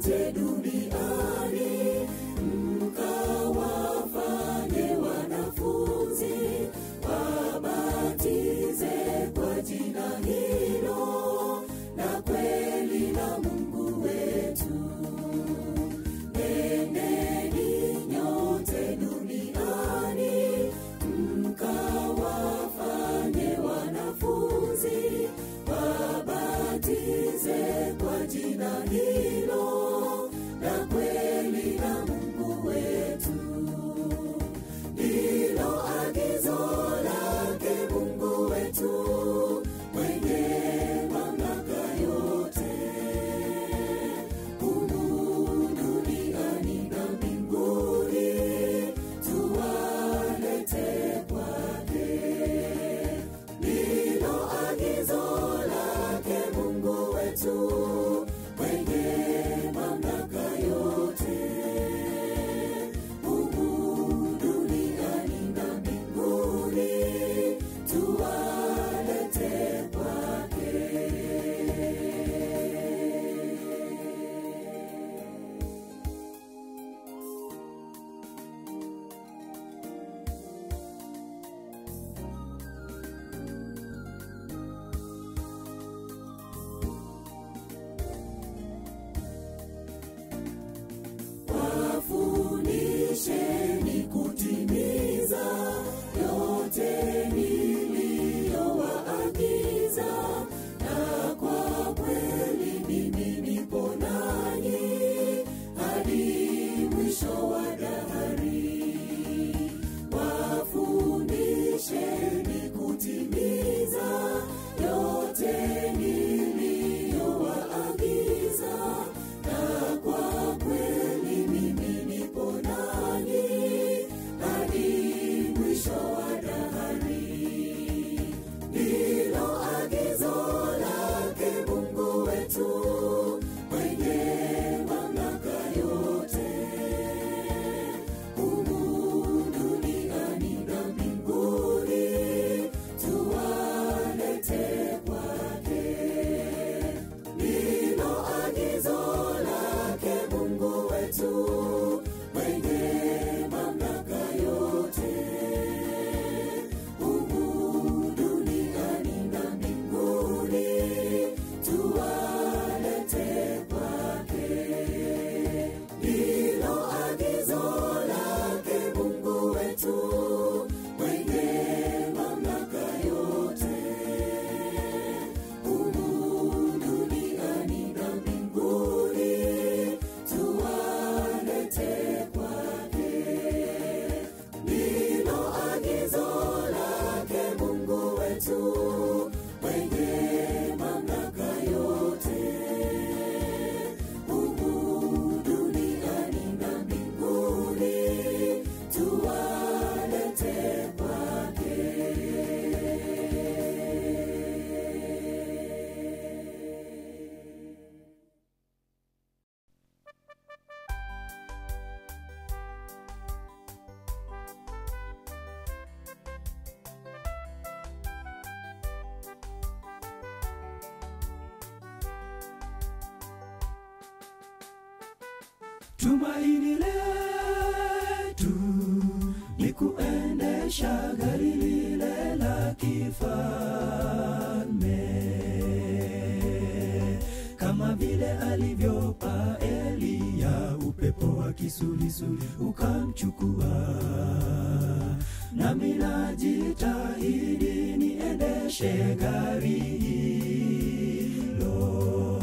yote duniani mkawafanye wanafunzi wabatize kwa jina hilo na kweli la mungu wetu nendeni nyote duniani mkawafanye wanafunzi wabatize kwa jina hilo na kweli la mungu wetu ndilo agizo lake mungu wetu mwenye mamlaka yote humu duniani na mbinguni tuwalete kwake ndilo agizo lake mungu wetu mwenye mamlaka yote humu duniani na mbinguni tuwalete kwake wafundisheni kutimiza yote niliyowaagiza na kwa kweli mimi nipo nanyi hadi mwisho wa dahari wafundisheni kutimiza yote niliyowaagiza na kwa kweli mimi nipo nanyi hadi mwisho wa dahari ndilo agizo lake mungu wetu mwenye mamlaka yote humu duniani na mbinguni tuwalete kwake ndilo agizo lake mungu wetu mwenye mamlaka yote humu duniani na mbinguni tuwalete kwake ndilo agizo lake mungu wetu mwenye mamlaka yote humu duniani na mbinguni tuwalete kwake ndilo agizo lake mungu wetu mwenye mamlaka yote humu duniani na mbinguni tuwalete kwake tumaini letu ni kuendesha gari lile la kifalme kama vile alivyopa Eliya upepo wa kisulisuli ukamchukua nami najitahidi niendeshe gari hilo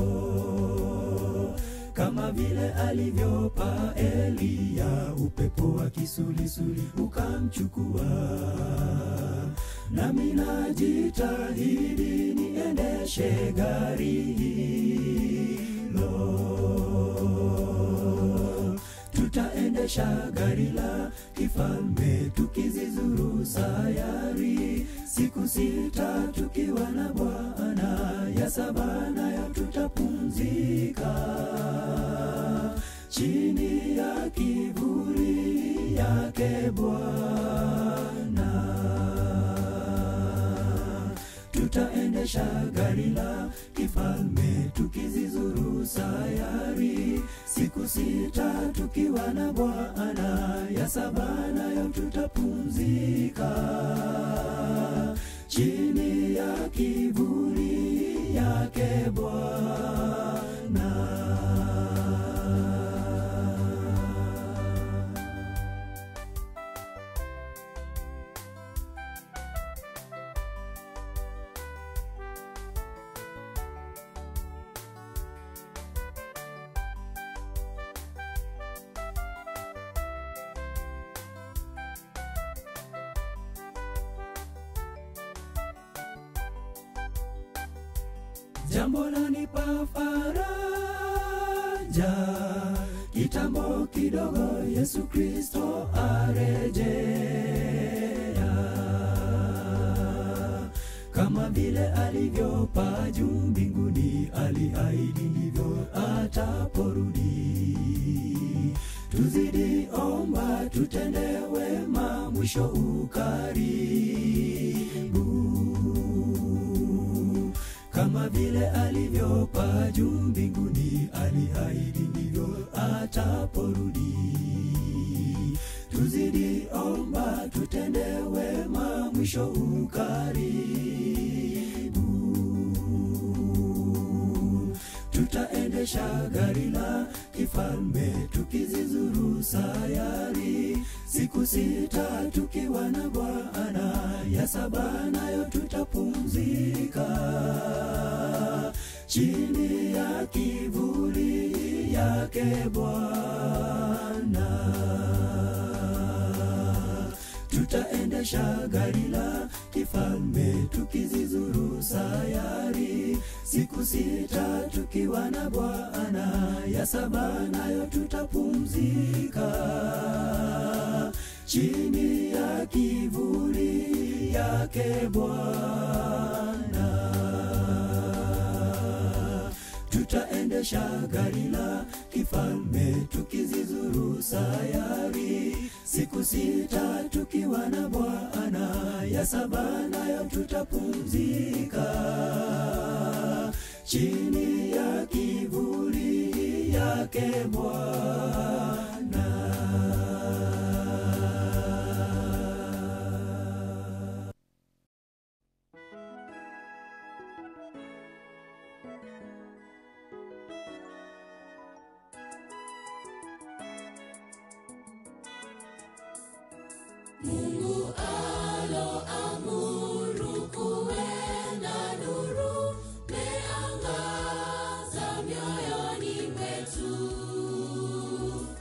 kama vile alivyopa Eliya upepo wa kisulisuli ukamchukua nami najitahidi niendeshe gari hilo tutaendesha gari la kifalme tukizizuru sayari siku sita tukiwa na bwana ya saba nayo tutapumzika chini ya kivuli yake bwana tutaendesha gari la kifalme tukizizuru sayari sita tukiwa na bwana ya saba nayo tutapumzika chini ya kivuli yake bwana jambo lanipa faraja kitambo kidogo yesu kristo arejea kama vile alivyopaa juu mbinguni aliahidi ndivyo ataporudi tuzidi omba tutende wema mwisho ukaribu kama vile alivyopaa juu mbinguni aliahidi ndivyo ataporudi tuzidi omba tutende wema mwisho ukaribu tutaendesha gari la kifalme tukizizuru sayari siku sita tukiwa na bwana ya saba nayo tutapumzika chini ya kivuli yake bwana tutaendesha gari la kifalme tukizizuru sayari siku sita tukiwa na bwana ya saba nayo tutapumzika chini ya kivuli yake bwana tutaendesha gari la kifalme tukizizuru sayari siku sita tukiwa na bwana ya saba nayo tutapumzika chini ya kivuli yake bwana Mungu aloamuru kuwe na nuru meangaza mioyoni mwetu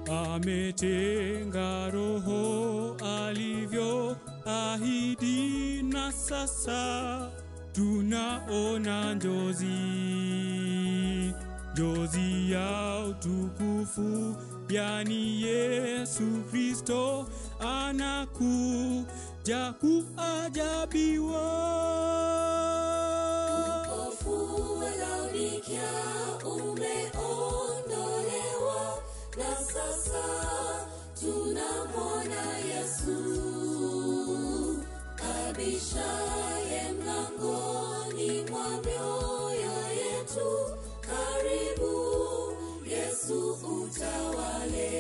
ametenga roho alivyo ahidi, na sasa tunaona njozi, njozi ya utukufu, yani Yesu Kristo anakuja kuajabiwa. Upofu wa Laodikia umeondolewa, na sasa tunamwona Yesu abishaye mlangoni mwa mioyo yetu. Karibu Yesu utawale.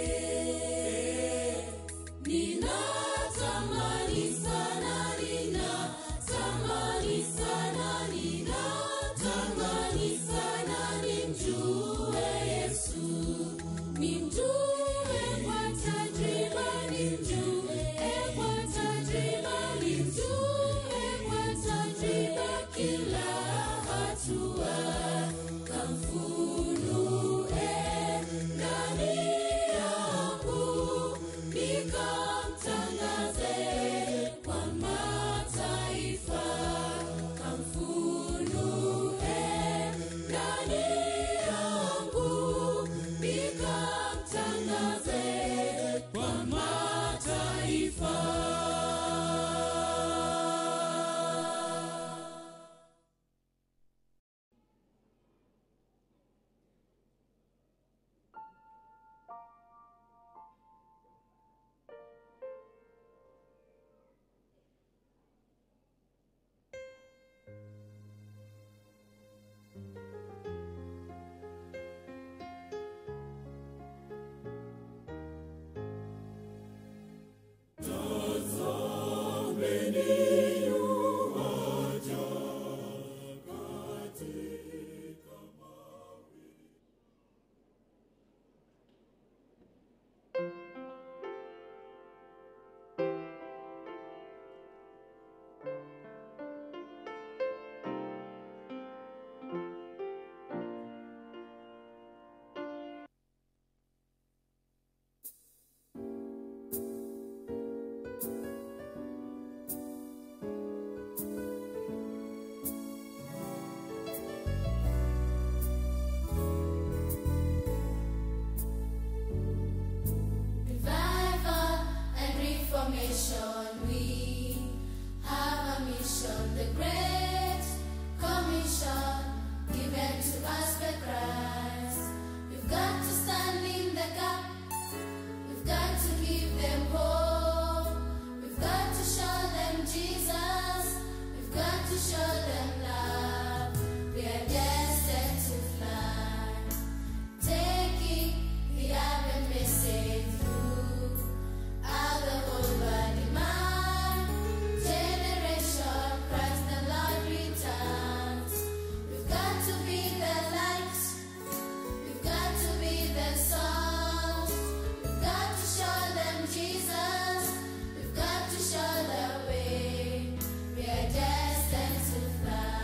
Ninatamani sana, ninatamani sana, ninatamani sana nimjue Yesu, nimjue kwa tajriba, nimjue kwa tajriba, nimjue kwa tajriba kila hatua, kamfunue ndani yangu nikamtangaze kwa mataifa, kamfunue ndani yangu nikamtangaze kwa mataifa. Revival and reformation, we have a mission, the great commission given to us by Christ. We've got to stand in the gap, we've got to give them hope, we've got to show them Jesus, we've got to show them love. We are destined to fly taking the Advent message through all the whole body man generation Christ the Lord returns. We've got to be the light, we've got to be the salt, we've got to show them Jesus, we've got to show the way. We are destined to fly.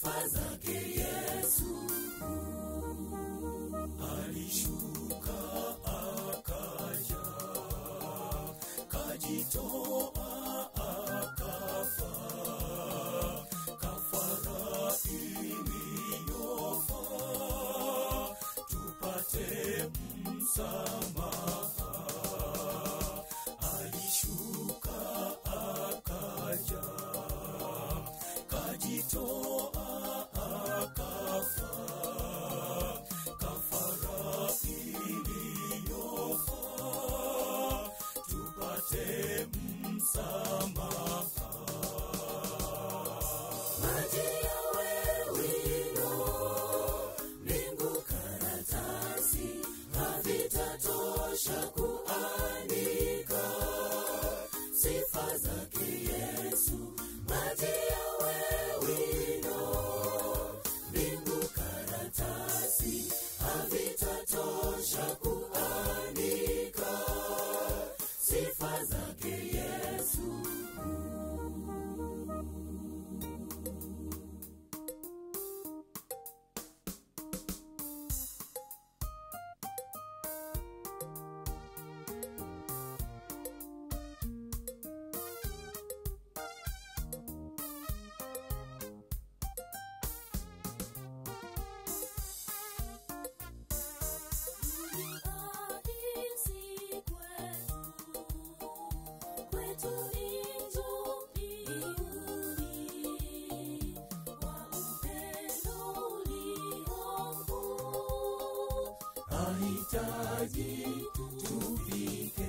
sifa zake Yesu. Alishuka akaja, kajitoa akafa, kafara iliyofaa tupate msamaha. Alishuka akaja, kajitoa akafa, kafara iliyofaa tupate msamaha. Maji yawe wino, mbingu karatasi, havitatosha kuandika sifa zake Yesu. Maji yawe wino, mbingu karatasi, havitatosha kuandika sifa zake Yesu. Ahitaji tufike